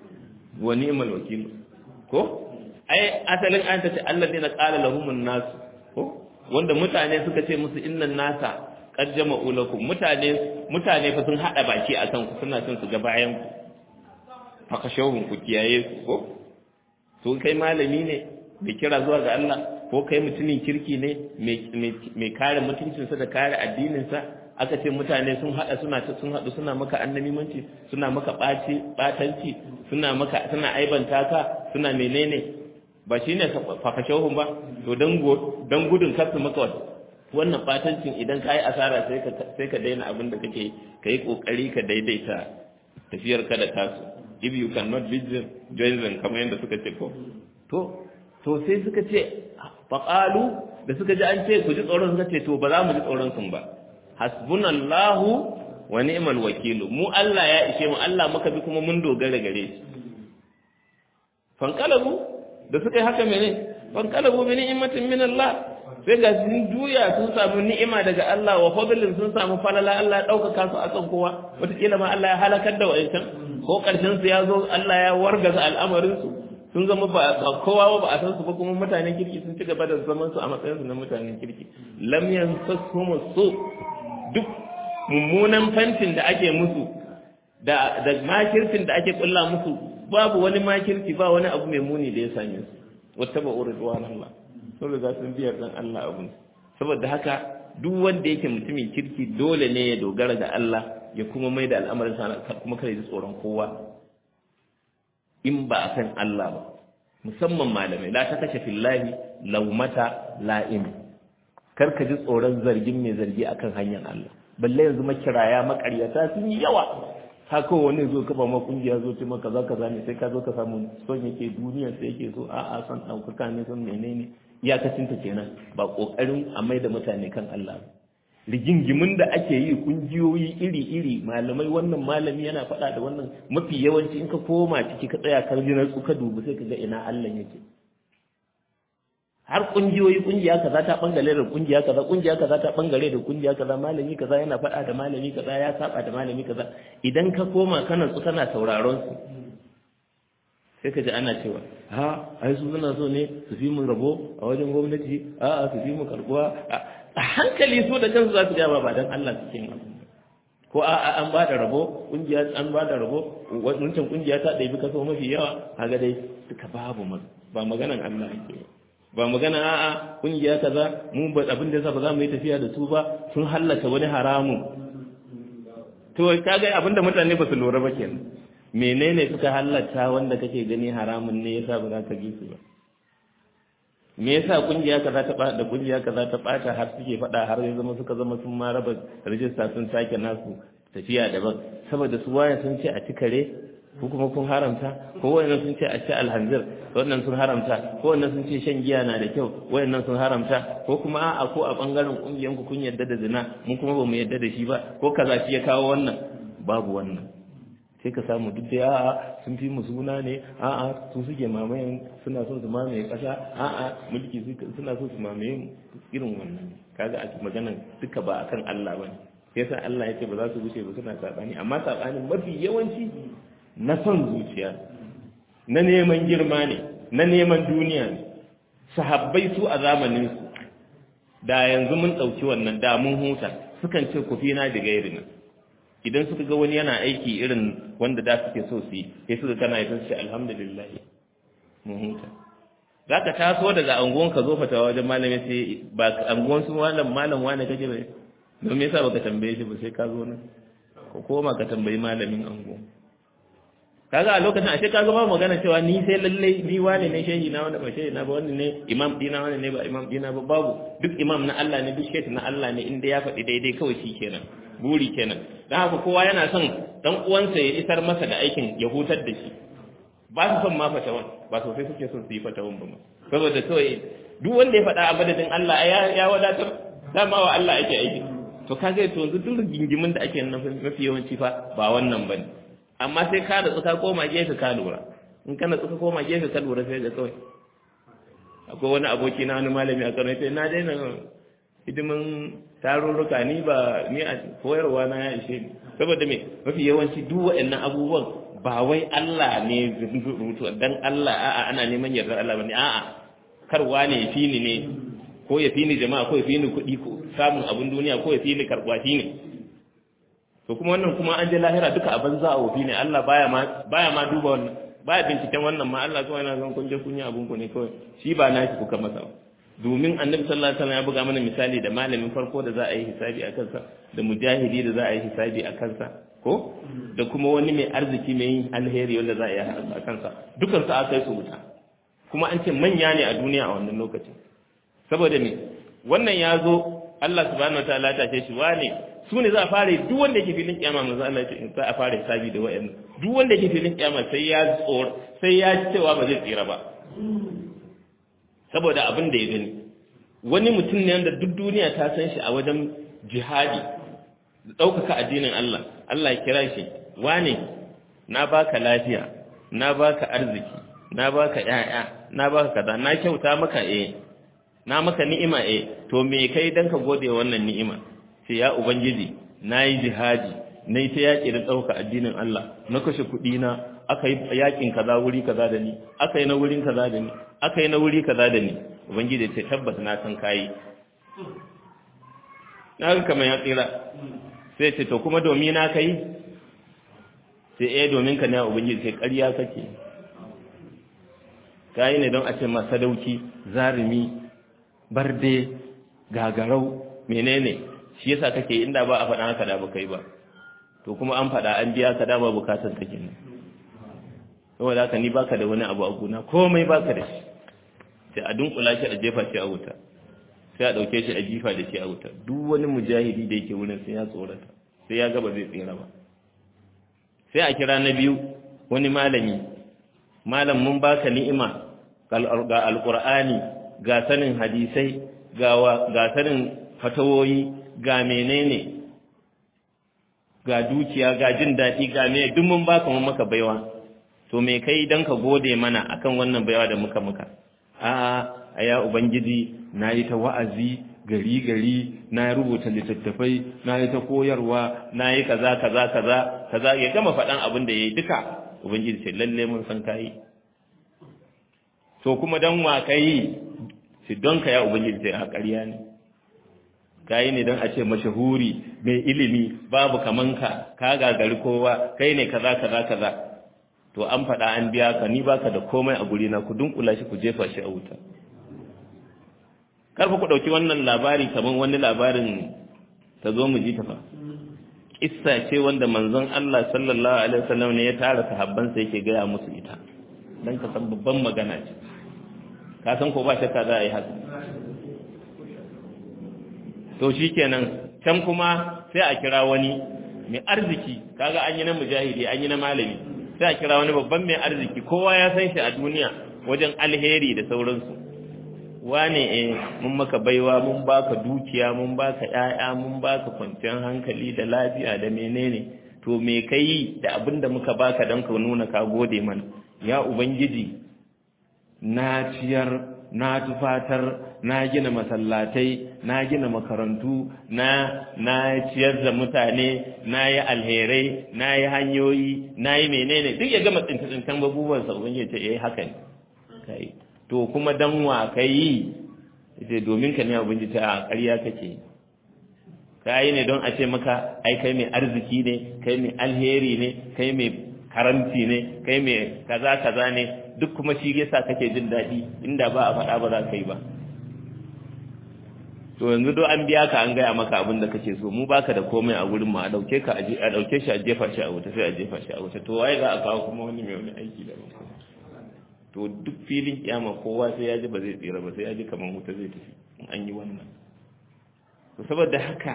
wa ni'mal wakil ko ai asalin an tace alladina qala lahumun nas ko wanda mutane suka ce musu innan nasa qad jama'u lakum mutane mutane fa sun hada baki akan ku suna son su ga bayan ku fakashawun ku kiyaye su ko to kai malami ne mai kira zuwa ga Allah ko kai mutumin kirki ne mai kare mutuncinsa da kare addininsa aka ce mutane sun hada suna sun hadu suna maka annamimanci suna maka ɓaci ɓatanci suna maka suna aibanta ka suna menene ba shine fakashahun ba to dan dan gudun kasu maka wannan ɓatancin idan ka yi asara sai ka sai ka daina abin da kake kai kokari ka daidaita tafiyar ka da tasu if you cannot beat them join them kamar yadda suka ce ko to to sai suka ce faƙalu da suka ji an ce ku ji tsoron suka ce to ba za mu ji tsoron sun ba hasbunallahu wa ni'mal wakilu mu Allah ya ishe mu Allah muka bi kuma mun dogara gare shi fankalabu da suka yi haka mene fankalabu bi ni'matin min Allah sai ga sun juya sun samu ni'ima daga Allah wa fadlin sun samu falala Allah ya ɗaukaka su akan kowa wataƙila ma Allah ya halakar da wa'ancan ko ƙarshen su ya zo Allah ya wargaza al'amarin su sun zama ba kowa ba a san su ba kuma mutanen kirki sun ci gaba da zaman su a matsayin su na mutanen kirki lam yansasuhum su duk mummunan fantin da ake musu da da makircin da ake kulla musu babu wani makirci ba wani abu mai muni da ya same su wata ba uridwan Allah sun riga sun biyar dan Allah abun saboda haka duk wanda yake mutumin kirki dole ne ya dogara ga Allah ya kuma mai da al'amarin sa kuma kare ji tsoron kowa in ba a kan Allah ba musamman malamai la ta kashe fillahi laumata la'im kar ka ji tsoron zargin mai zargi akan hanyar Allah balle yanzu makiraya makaryata sun yi yawa haka wani zo kafa ma kungiya zo ce maka za ka zane sai ka zo ka samu son yake duniyar sai yake so a'a son ɗaukaka ne son menene iyakacin ta kenan ba kokarin a mai da mutane kan Allah ba rigingimin da ake yi kungiyoyi iri-iri malamai wannan malami yana faɗa da wannan mafi yawanci in ka koma ciki ka tsaya kan jinar ka dubu sai ka ga ina Allah yake har kungiyoyi kungiya kaza ta bangare da kungiya kaza kungiya kaza ta bangare da kungiya kaza malami kaza yana faɗa da malami kaza ya saba da malami kaza idan ka koma kana su kana sauraron su sai ka ji ana cewa ha ai su suna so ne su fi mu rabo a wajen gwamnati a'a su fi mu karbuwa a hankali su da kansu za su gaba ba don Allah suke yin ko a an ba da rabo kungiya an ba da rabo wancan kungiya ta ɗabi kaso mafi yawa kaga dai duka babu mu ba maganan Allah ake ba magana a'a kungiya kaza mu ba abin da yasa ba za mu yi tafiya da su ba sun hallaka wani haramun to kaga abin da mutane ba su lura ba kenan menene suka hallata wanda kake gani haramun ne yasa ba za ka bi su ba me yasa kungiya kaza ta da kungiya kaza ta bata har suke fada har ya zama suka zama sun ma raba rajista sun sake nasu tafiya daban saboda su waye sun ce a ci kare ko kuma kun haramta ko wayannan sun ce a ci alhanzir wannan sun haramta ko wannan sun ce shan giya na da kyau wayannan sun haramta ko kuma a'a ko a bangaren kungiyan ku kun yarda da zina mun kuma ba mu yarda da shi ba ko kaza shi ya kawo wannan babu wannan sai ka samu duk da a'a sun fi mu suna ne a'a su suke mamayen suna so su mamaye kasa a'a mulki suna so su mamaye mu irin wannan kaga a maganan duka ba akan Allah bane sai sa Allah ya ce ba za su wuce ba suna sabani amma sabanin mafi yawanci na son zuciya na neman girma ne na neman duniya ne sahabbai su a zamanin su da yanzu mun ɗauki wannan da mun huta sukan ce ku fi na da gairina idan suka ga wani yana aiki irin wanda da suke so su yi sai suka kana yi sun ce alhamdulillah mun huta za ka taso daga anguwan ka zo fatawa wajen malami sai ba anguwan su malam malam wani kake ba don me yasa baka tambaye shi ba sai ka zo nan ko koma ka tambayi malamin anguwan kaga a lokacin ashe kaga ba magana cewa ni sai lalle ni wani ne shehi na wanda ba shehi na ba wani ne imam dina wani ne ba imam dina ba babu duk imam na Allah ne duk shehi na Allah ne inda ya faɗi daidai kawai shi kenan buri kenan dan haka kowa yana son dan uwansa ya isar masa da aikin ya hutar da shi ba su son ma fatawan ba sosai suke son su yi fatawan ba saboda kawai duk wanda ya faɗa a madadin Allah ya ya wadatar dama wa Allah ake aiki to kaga to yanzu duk gingimin da ake nan mafi yawanci fa ba wannan bane amma sai ka da tsuka koma gefe ka lura in kana tsuka koma gefe ka lura sai ga kawai akwai wani aboki na wani malami a Kano sai na daina hidimin tarurruka ni ba ni a koyarwa na ya ishe ni saboda me mafi yawanci duk waɗannan abubuwan ba wai Allah ne rubutu dan Allah a'a ana neman yardar Allah bane a'a karwa ne fi ni ne ko ya fi ni jama'a ko ya fi ni kuɗi ko samun abin duniya ko ya fi ni karɓa shi ne to kuma wannan kuma an je lahira duka a banza a wofi ne Allah baya ma baya ma duba wannan baya binciken wannan ma Allah kawai yana zan kun je kun yi abun ku ne kawai shi ba na shi kuka masa domin annabi sallallahu alaihi wasallam ya buga mana misali da malamin farko da za a yi hisabi a kansa da mujahidi da za a yi hisabi a kansa ko da kuma wani mai arziki mai yin alheri wanda za a yi a kansa dukan su aka yi su wuta kuma an ce manya ne a duniya a wannan lokacin saboda me wannan ya zo Allah subhanahu wataala ta ce shi wane su ne za a fara duk wanda yake filin kiyama manzo Allah ce za a fara hisabi da wayannan duk wanda yake filin kiyama sai ya tsor sai ya ci cewa ba zai tsira ba saboda abin da ya gani wani mutum ne wanda duk duniya ta san shi a wajen jihadi da ɗaukaka addinin Allah Allah ya kira shi wane na baka lafiya na baka arziki na baka ƴaƴa na baka kaza na kyauta maka eh na maka ni'ima eh to me kai dan ka gode wannan ni'ima sai ya ubangiji nayi jihadi nayi ta yaƙi da ɗauka addinin Allah na kashe kuɗi na aka yi yakin kaza wuri kaza da ni aka yi na wurin kaza da ni aka yi na wuri kaza da ni ubangiji ce tabbas na san kayi na ga kamar ya tsira sai ce to kuma domin na kai sai eh domin ka ne ubangiji sai ƙarya kake kayi ne don a ce ma sadauki zarumi barde gagarau menene shi yasa kake inda ba a faɗa haka da ba kai ba to kuma an faɗa an biya ka dama bukatar ta kenan saboda haka ni baka da wani abu a gona komai baka da shi sai a dunkula shi a jefa shi a wuta sai a dauke shi a jifa da shi a wuta duk wani mujahidi da yake wurin sai ya tsorata sai ya gaba zai tsira ba sai a kira na biyu wani malami malam mun baka ni'ima ga alqur'ani ga sanin hadisai ga ga sanin fatawoyi ga menene ga dukiya ga jin daɗi ga me duk mun baka mun maka baiwa to me kai dan ka gode mana akan wannan baiwa da muka muka a'a aya ubangiji nayi ta wa'azi gari gari na rubuta littattafai na yi ta koyarwa na yi kaza kaza kaza kaza ya gama faɗan abin da ya yi duka ubangiji ce lalle mun san kayi to kuma dan wa kai shi don ka ya ubangiji sai a ƙarya ne kayi ne don a ce mashahuri mai ilimi babu kamanka ka gagari kowa kai ne kaza kaza kaza to an faɗa an biya ka ni baka da komai a guri na ku dunkula shi ku jefa shi a wuta karfa ku ɗauki wannan labari kamar wani labarin ta zo mu ji ta fa kissa ce wanda manzon Allah sallallahu alaihi wasallam ne ya tara sahabban sa yake gaya musu ita dan ka san babban magana ce ka san ko ba shakka za a yi haka to shikenan can kuma sai a kira wani mai arziki kaga an yi na mujahidi an yi na malami sai a kira wani babban mai arziki kowa ya san shi a duniya wajen alheri da sauransu wane eh mun maka baiwa mun baka dukiya mun baka ƴaƴa mun baka kwanciyar hankali da lafiya da menene to me kai da abin da muka baka don ka nuna ka gode mana ya ubangiji na ciyar na tufatar na gina masallatai na gina makarantu na na ciyar da mutane na yi alherai na yi hanyoyi na yi menene duk ya gama tsinta-tsintan babuwansa ubangiji ce eh haka ne kai to kuma dan wa kai sai domin ka ne ubangiji ta ƙarya kake kai ne don a ce maka ai kai mai arziki ne kai mai alheri ne kai mai karanti ne kai mai kaza kaza ne duk kuma shi yasa kake jin daɗi inda ba a faɗa ba za ka yi ba to yanzu do an biya ka an gaya maka abin da kake so mu baka da komai a wurin mu a dauke ka a dauke shi a jefa shi a wuta sai a jefa shi a wuta to waye za a kawo kuma wani mai wani aiki da ba to duk filin kiyama kowa sai ya ji ba zai tsira ba sai ya ji kamar wuta zai tafi in an yi wannan to saboda haka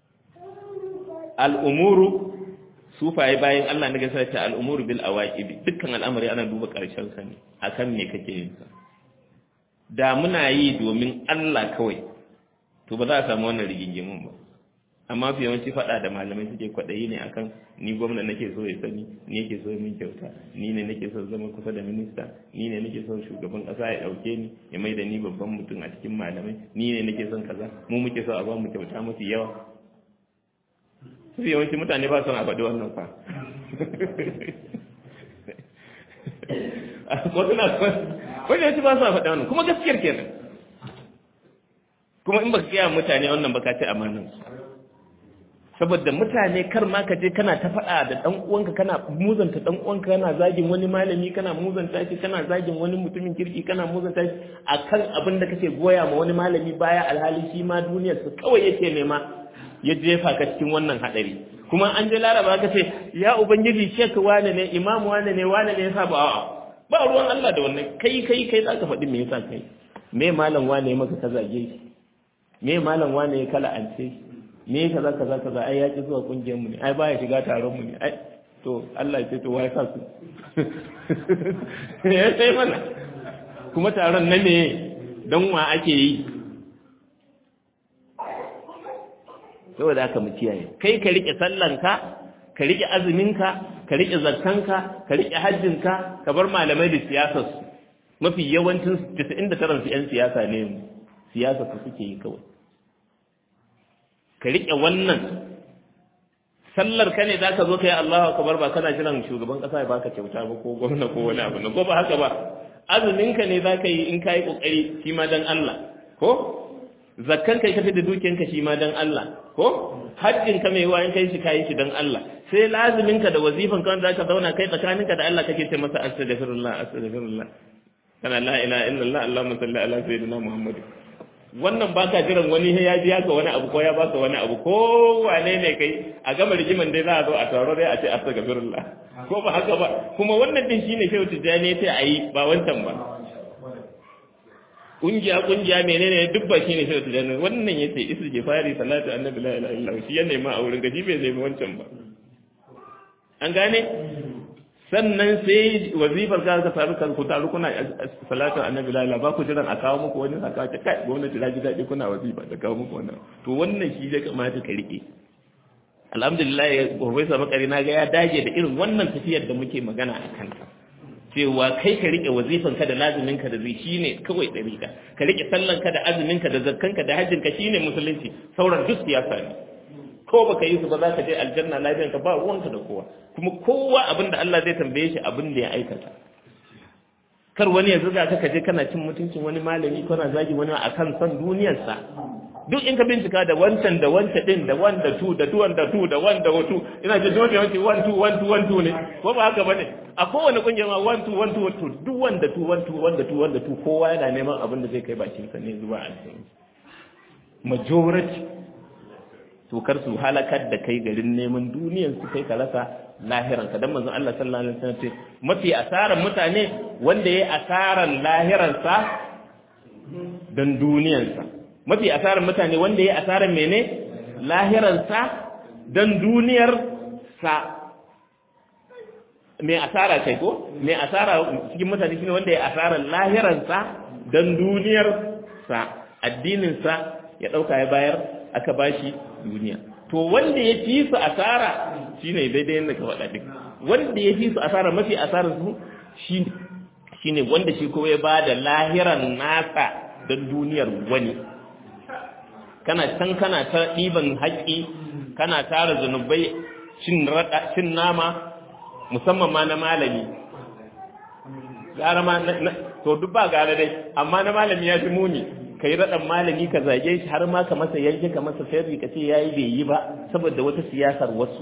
al'umuru sufaye bayan Allah na gasa ta al'umuru bil awaqibi dukkan al'amari ana duba karshen sa ne akan me kake yin sa da muna yi domin Allah kawai to ba za a samu wannan rigingimin ba amma fi yawanci faɗa da malamai suke kwaɗayi ne akan ni gwamna nake so ya sani ni yake so min kyauta ni ne nake so zama kusa da minista ni ne nake so shugaban ƙasa ya ɗauke ni ya mai da ni babban mutum a cikin malamai ni ne nake son kaza mu muke so a ba mu kyauta mafi yawa fi yawanci mutane ba son a faɗi wannan fa wasu na wani yawanci ba su a faɗi wannan kuma gaskiyar kenan kuma in ba ka gaya mutane wannan ba ka ci amanin saboda mutane kar ma ka je kana ta faɗa da ɗan uwanka kana muzanta ɗan uwanka kana zagin wani malami kana muzanta shi kana zagin wani mutumin kirki kana muzanta shi akan abin da kake goya ma wani malami baya alhali shi ma duniyar su kawai yake nema ya jefa ka cikin wannan hadari kuma an je laraba ka ce ya ubangiji shek wane ne imam wane ne wane ne yasa ba a'a ba ruwan Allah da wannan kai kai kai zaka faɗi me yasa kai me malam wane maka ka zage shi me malam wane ya kala ance shi me kaza kaza kaza ai ya ki zuwa kungiyar mu ne ai baya shiga taron mu ne ai to Allah ya ce to wai sa su ya sai mana kuma taron na me dan wa ake yi saboda haka mu kiyaye kai ka rike sallanka ka rike azuminka ka rike zakkanka ka rike hajjinka ka bar malamai da siyasar su mafi yawancin 99 su yan siyasa ne siyasa su suke yi kawai ka riƙe wannan sallar ka ne zaka zo kai Allahu akbar ba kana jiran shugaban kasa ya baka kyauta ba ko gwamna ko wani abu ko ba haka ba azumin ka ne zaka yi in kai kokari shi ma dan Allah ko zakkan kai kafi da dukiyanka shi ma dan Allah ko hajjin ka mai wa in kai shi kai shi dan Allah sai lazimin ka da wazifan ka wanda zaka zauna kai tsakaninka da Allah kake ce masa astaghfirullah astaghfirullah kana la ilaha illallah allahumma salli ala sayyidina muhammad wannan baka jiran wani ya biya ka wani abu ko ya baka wani abu ko wane ne kai a gama rigiman dai za a zo a taro dai a ce astaghfirullah ko ba haka ba kuma wannan din shine shehu tijani yace ayi ba wancan ba kungiya kungiya menene duk ba shine shehu tijani wannan yace istighfari salatu annabi la ilaha illallah shi ya nema a wurin gaji bai nemi wancan ba an gane sannan sai wazifar ka ka faru kan ku taru kuna salatu annabi la ilaha ba ku jiran a kawo muku wani saka ta kai gwamnati ta ji daɗi kuna wazifa da kawo muku wannan to wannan shi da kamata ka rike alhamdulillah professor makari na ga ya dage da irin wannan tafiyar da muke magana a kanta cewa kai ka rike wazifan ka da lazumin ka da zai shine kawai dariƙa ka rike sallan ka da azumin ka da zakkan ka da hajjin ka shine musulunci sauran duk siyasa ne ko baka yi su ba za ka je aljanna lafiyan ka ba ruwanka da kowa kuma kowa abin da Allah zai tambaye shi abin da ya aikata kar wani ya zuga ka je kana cin mutuncin wani malami kana zagi wani akan son duniyarsa duk in ka bincika da wancan da wancan din da one da two da two da two da one da two ina ce dole wancan one two one two one two ne ko ba haka bane a kowane kungiya ma one two one two two duk one da two one two one da two one da two kowa yana neman abin da zai kai bakin sa ne zuwa aljanna majority to kar su halakar da kai garin neman duniyar su kai ka rasa lahiran ka dan manzon Allah sallallahu alaihi wasallam ce mafi asaran mutane wanda yayi asaran lahiran sa dan duniyar sa mafi asaran mutane wanda yayi asaran mene lahiran sa dan duniyar sa me asara kai ko me asara cikin mutane shine wanda yayi asaran lahiran sa dan duniyar sa addinin sa ya dauka ya bayar aka bashi duniya to wanda ya fi su asara shine daidai yadda ka faɗa duk wanda ya fi su asara mafi asara su shine shine wanda shi kuma ya bada lahiran nasa don duniyar wani kana can kana ta ɗiban haƙƙi kana tara zunubai cin raɗa cin nama musamman ma na malami gara ma to duk ba gara dai amma na malami ya fi muni ka yi raɗan malami ka zage shi har ma ka masa yanke ka masa sharri ka ce ya yi bai yi ba saboda wata siyasar wasu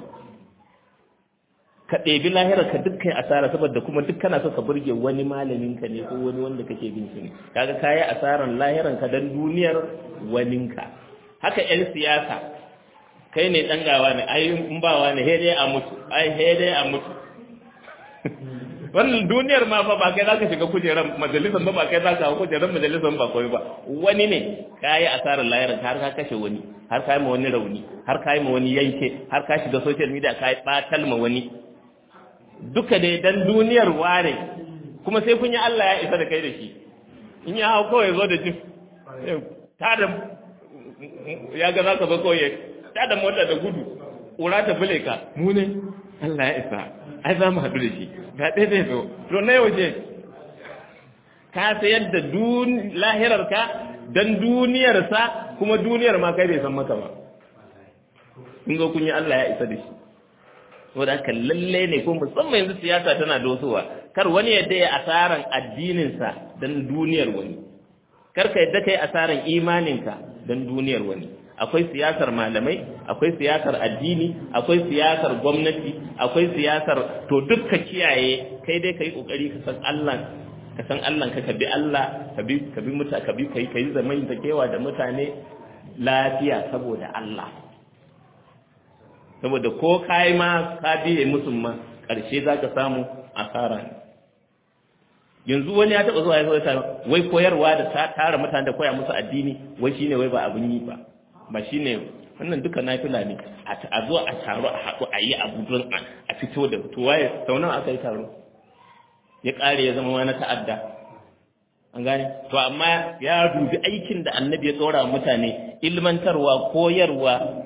ka ɗebi lahirar ka duk kai asara saboda kuma duk kana so ka burge wani malamin ka ne ko wani wanda kake bin shi ne kaga kayi asaran lahiran ka dan duniyar waninka haka yan siyasa kai ne dan gawa ne ai in bawa ne dai a mutu ai dai a mutu wannan duniyar ma fa ba kai zaka shiga kujeran majalisar ba ba kai zaka hawo kujeran majalisar ba koyi ba wani ne kai asarar lahirin har ka kashe wani har kai ma wani rauni har kai ma wani yanke har ka shiga social media kai batal ma wani duka dai dan duniyar wane kuma sai kun yi Allah ya isa da kai da shi in ya hawo kawai zo da jif ta da ya ga zaka zo kawai ta da mota da gudu ƙura ta bule ka mu ne Allah ya isa ai za mu haɗu da shi ga ɗaya zai zo to na yau je ka sayar da lahirarka don duniyarsa kuma duniyar ma kai bai san maka ba kun zo kun yi Allah ya isa da shi saboda haka lalle ne ko musamman yanzu siyasa tana dosowa kar wani yadda ya asaran addininsa don duniyar wani kar ka yadda kai asaran imaninka don duniyar wani akwai siyasar malamai akwai siyasar addini akwai siyasar gwamnati akwai siyasar to duk ka kiyaye kai dai kai kokari ka san Allah ka san Allah ka bi Allah ka bi ka bi muta ka bi kai kai zaman kewa da mutane lafiya saboda Allah saboda ko kai ma ka biye musu ma karshe zaka samu asara ne yanzu wani ya taba zuwa ya zo wai koyarwa da tara mutane da koya musu addini wai shine wai ba abun yi ba ba shi ne wannan duka nafila ne a zo a taro a haɗu a yi abu don a fito da tuwaye sau nawa aka yi taro ya ƙare ya zama wani ta'adda an gane to amma ya dubi aikin da annabi ya tsora mutane ilmantarwa koyarwa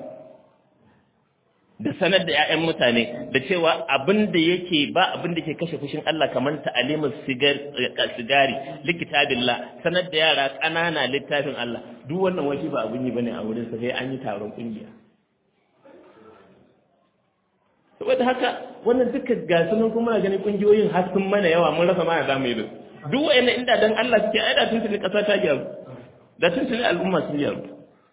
da sanar da 'ya'yan mutane da cewa abin da yake ba abin da ke kashe fushin Allah kamar ta'alimul sigari likitabillah sanar da yara ƙanana littafin Allah duk wannan waje ba abin yi bane a wurin sa sai an yi taron kungiya saboda haka wannan duka ga sunan kuma na ganin kungiyoyin har sun mana yawa mun rasa ma ya zamu yi da duk wayannan inda dan Allah suke ai da tuntuni kasa ta gyaru da tuntuni al'umma sun gyaru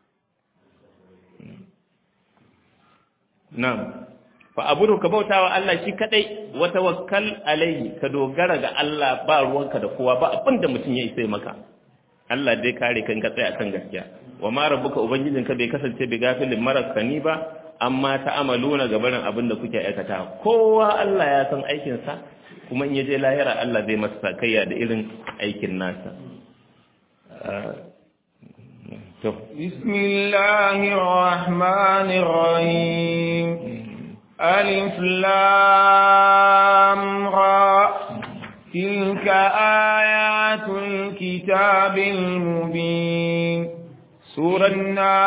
na'am fa abudu ka bautawa Allah shi kadai wa tawakkal alaihi ka dogara ga Allah ba ruwanka da kowa ba abinda mutum ya isa maka Allah dai kare kan ka tsaya kan gaskiya wa ma rabbuka ubangijinka bai kasance bi gafilin marakani ba amma ta'amaluna gabanin abin da kuke aikata kowa Allah ya san aikin sa kuma in yaje lahira Allah zai masa sakayya da irin aikin nasa to bismillahir rahmanir rahim alif lam ra tilka ayatul kitabil mubin سورنا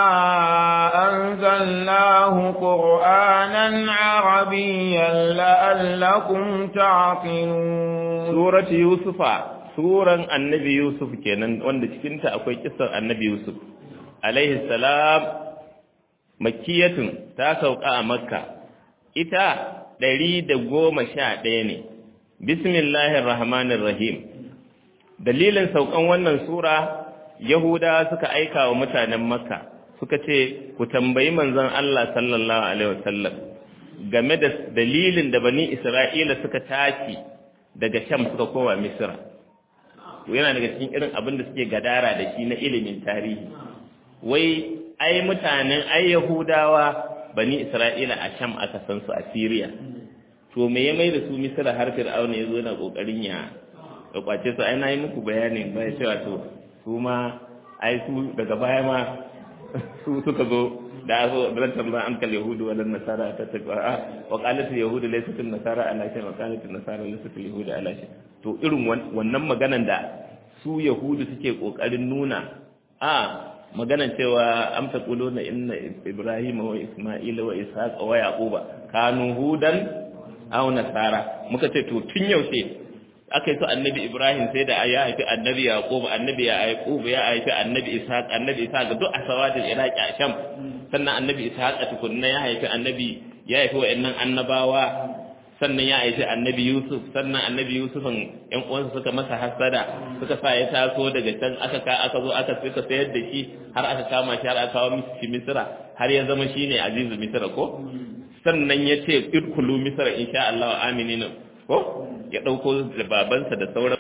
أنزلناه قرآنا عربيا لعلكم تعقلون سورة يوسف سورة النبي يوسف كينان wanda cikinta akwai kissar annabi Yusuf alaihi salam makkiyatun ta sauka a makka ita ɗari da goma sha ɗaya ne bismillahir rahmanir rahim dalilin saukan wannan sura Yahudawa suka aika wa mutanen Makka suka ce ku tambayi manzon Allah sallallahu alaihi wasallam game da dalilin da bani Isra'ila suka tashi daga Sham suka koma Misra yana daga cikin irin abin da suke gadara da shi na ilimin tarihi wai ai mutanen ai Yahudawa bani Isra'ila a Sham aka san su a Syria to me ya mai da su Misra har Fir'auna yazo yana kokarin ya kwace su ai na yi muku bayani bai cewa to su ma ai su daga baya ma su suka zo da zo da tambaya an kal yahudu wal nasara ta ta wa qalat al yahudu laysat al nasara ala shay wa qalat al nasara laysat al yahudu ala shay to irin wannan maganan da su yahudu suke kokarin nuna a maganan cewa am taquluna inna ibrahima wa isma'ila wa ishaqa wa yaquba kanu hudan aw nasara muka ce to tun yaushe aka yi su annabi Ibrahim sai da ya haifi annabi Yaqub annabi ya Yaqub ya haifi annabi Ishaq annabi Ishaq duk a sawadin Iraki a Sham sannan annabi Ishaq a tukunna ya haifi annabi ya haifi wa'annan annabawa sannan ya haifi annabi Yusuf sannan annabi Yusufin ƴan uwansa suka masa hasada suka sa ya taso daga can aka ka aka zo aka suka sayar da shi har aka kama shi har aka kawo shi Misra har ya zama shine azizu Misra ko sannan ya ce idkhulu Misra insha Allah aminina ko ya ɗauko da babansa da sauran